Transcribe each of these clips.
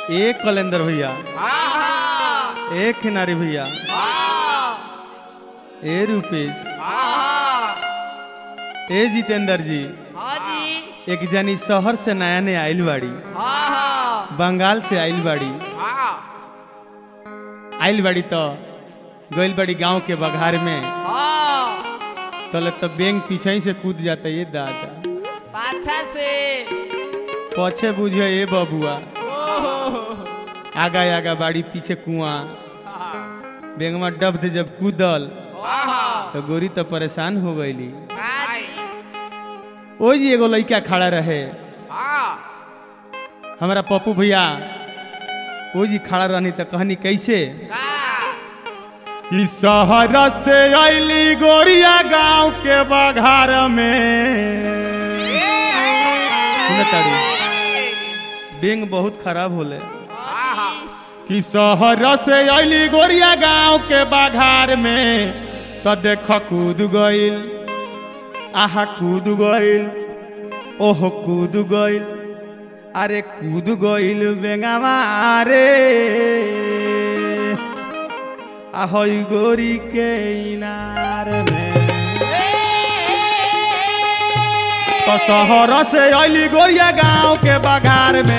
ए कलेंदर भैया आहा ए खिनारी भैया आहा ए रूपेश आहा ए जितेंद्र जी हाँ जी एक जनी शहर से नया नया आइल बाड़ी आहा बंगाल से आइल बाड़ी आहा आइल बाड़ी तो गइल बाड़ी गांव के बघार में हाँ तले तो बैंक पीछे ही से कूद जाता ये दादा पाछा से पछे बुझे ए बबुआ ओहो आगा आगा बाड़ी पीछे कुआं आहा बैंक में डब दे जब कूदल आहा तो गोरी तो परेशान हो गईली आई ओ जी एगो लड़का खड़ा रहे हाँ हमारा पप्पू भैया ओ जी खड़ा रहनी तो कहनी कैसे का इस शहर से अली गोरिया गांव के बघार में सुनताड़ी बेंग बहुत खराब होले आहा कि शहर से अली गोरिया गांव के बघार में तो देख कूद गइल आहा कूद गइल ओहो कूद गइल अरे कूद गइल बेंगावा रे ahoy गोरी के इनार में तो शहर से अली गोरिया गांव के बघार में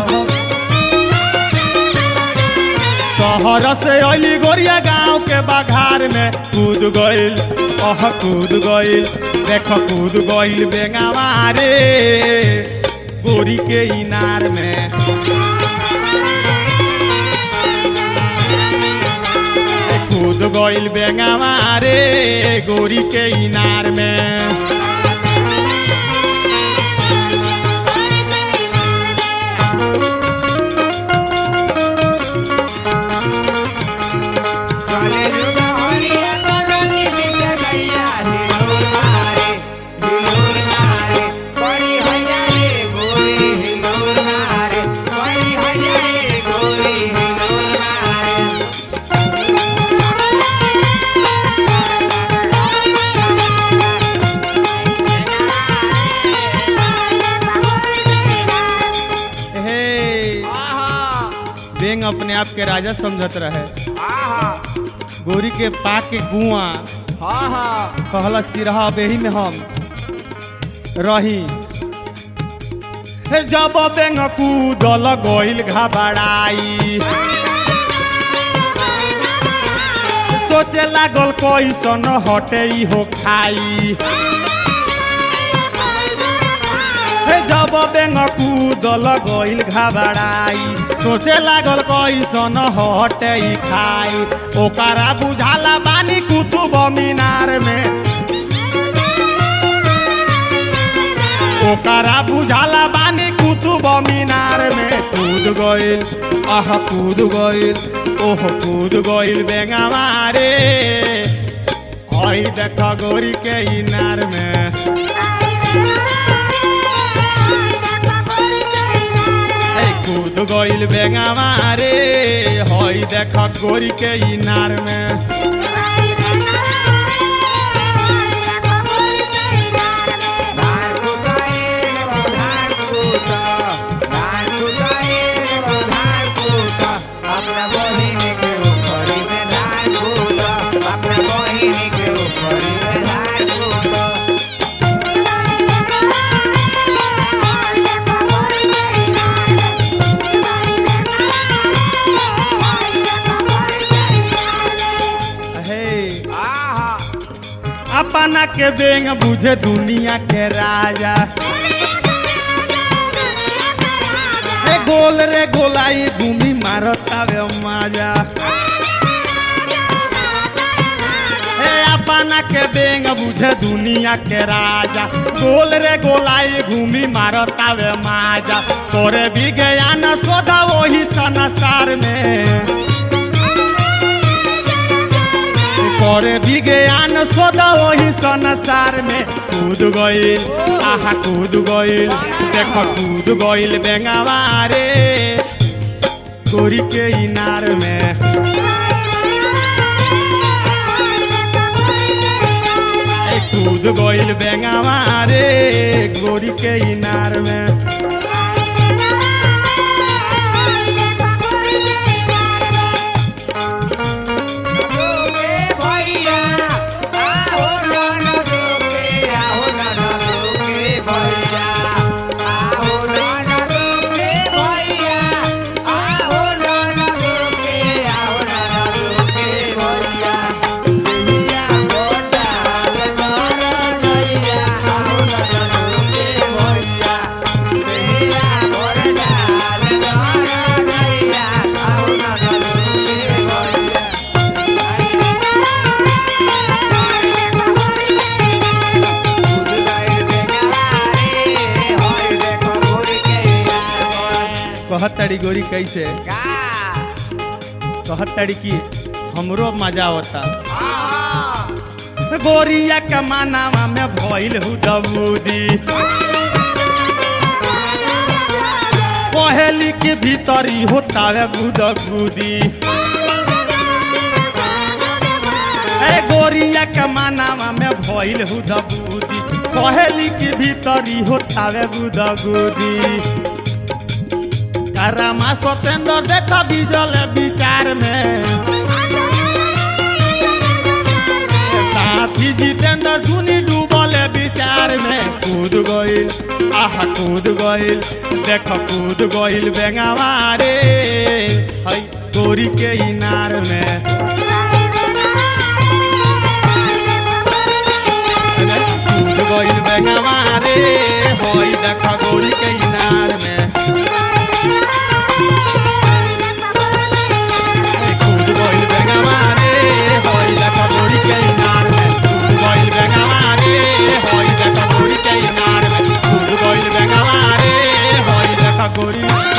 शहर से अली गोरिया गांव के बघार में कूद गइल ओह कूद गइल देख कूद गइल बेंगावा रे गोरी के इनार में कूद गइल बेंगावा रे गोरी के इनार में हे बेंग अपने आप के राजा समझत रहे गोरी के पा के गुआ कहलस कि रहा बेही में हम रही हे जब बेंग कूदल गइल घबराई सोचे लागल कैसन हटे हो खाई हे जब बेंग कूदल गइल घबराई सोचे लागल कैसन हटे खाई ओकरा बुझाला बानी कुतुब मीनार में ओकरा बुझाला बानी कुतुब मीनार में कूद गइल आह कूद गइल ओह कूद गइल बेंगावा रे हई देख गोरी के इनार में এই কूद गइल बेंगावा रे हई देख गोरी के इनार में हे अपना के बेंग बुझे दुनिया के राजा ए गोल रे गोलाई घूमी मारतावे माजा ए अपना के बेंग बुझे दुनिया के राजा गोल रे गोलाई घूमी मारतावे माजा तोरे भी गया न सोधा वही संसार में करे विज्ञान सोदा वही संसार में कूद गइल आहा कूद गइल देख कूद गइल बेंगावा रे गोरी के इनार में ए कूद गइल बेंगावा रे गोरी के इनार में कहत ताड़ी गोरी कैसे का कहत ताड़ी की हमरो मजा आवता आहा गोरिया के मानावा में भइल हु दबूदी पहेली के भीतरी होतावे गुदगुदी अरे गोरिया के मानावा में भइल हु दबूदी पहेली के भीतरी होतावे गुदगुदी करामा सतेंद्र देखा बिजल विचार में साथी जितेंद्र सुनी डूबल विचार में कूद गइल आहा कूद गइल देख कूद गइल बेंगावा रे हई गोरी के इनार में कूद गइल बेंगावा रे हई देख गोरी के इनार में कूद गइल बेंगावा रे हई देख गोरी के इनार में कूद गइल बेंगावा रे हई देख गोरी के इनार में कूद गइल बेंगावा रे हई देख गोरी